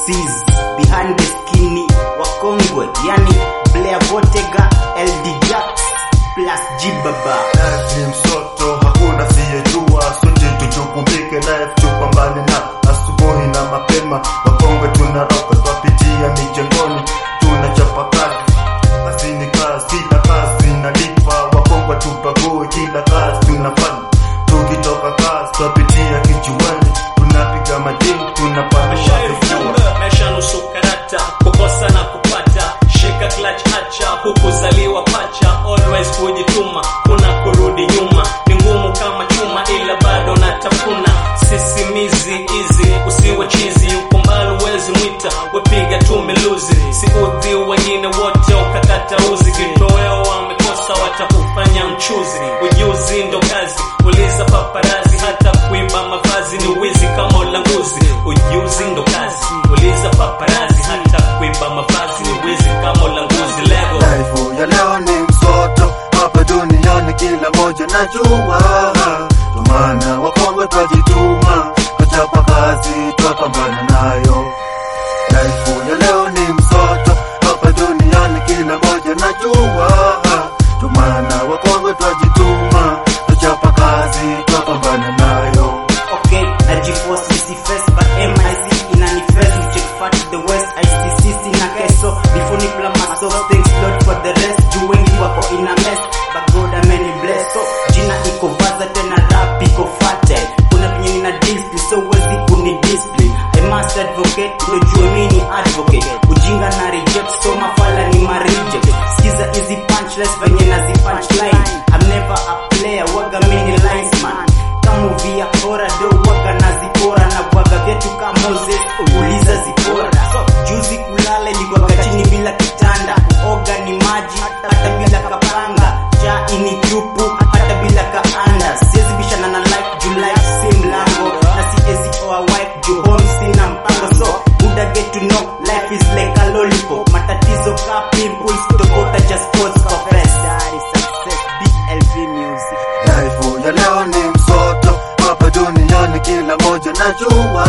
MCs behind the skinny wakongwe, yani Blair Botega, LD Jax plus Jibaba. Life ni msoto, hakuna siyejua, sote tujukumike life, tupambane na asubuhi na mapema. Wakongwe tunaroka, twapitia mijengoni, tunachapa kazi, kazi ni kazi, kila kazi inalipa. Wakongwe tupague, kila kazi tunafanya, tukitoka kazi twapitia kijiweni, tunapiga madini, tunapanua vifua. Ujumbe maisha nusu karata, kukosa na kupata, shika clutch acha, hukuzaliwa pacha, always kujituma, kuna kurudi nyuma, ni ngumu kama chuma, ila bado natafuna, sisimizi hizi, usiwe chizi, uko mbali uwezi mwita, wepiga tu miluzi, siudhi wengine wote ukakata uzi, kitoweo wamekosa watakufanya mchuzi, ujuzi ndo kazi, uliza paparazi, hata kuimba mavazi ni wizi kama ulanguzi, ujuzi ndo kazi, uliza paparazi, hata kuimba mavazi ni wizi kama ulanguzi, lego Life ya leo ni msoto hapa duniani, kila moja najua, ndo maana wakongwe twajituma, twachapa kazi, twapambana nayo. Life ya leo ni msoto hapa duniani, kila moja najua, ndo maana wakongwe twajituma, twachapa kazi, twapambana nayo. Okay, najiforce nisiface but MIC inanifest check fat to the west ICC sina keso before ni plan myself thanks Lord for the rest juu wengi wako in a mess but God ameni bless so jina iko vaza tena rap iko fate kuna venye nina discipline so wezi kuni discipline I must advocate ndio mimi advocate ujinga na reject so mafala ni ma reject sikiza hizi punchlines venye nazi punchline I'm never a player waga mini linesman kamovia hora do waga na zipora na bwaga vyetu ka Moses uliza zipora so, juzi kulala ilikuwaga chini bila kitanda oga ni maji hata bila kapanga cha ini tupu hata bila kaanda siwezi bishana na life juu life si mlango na siwezi oa wife juu home sina mpango so buda get to know life is like a lollipop matatizo ka pimples tokota just cause confess success BLV music Life ya leo ni msoto hapa duniani, kila moja najua,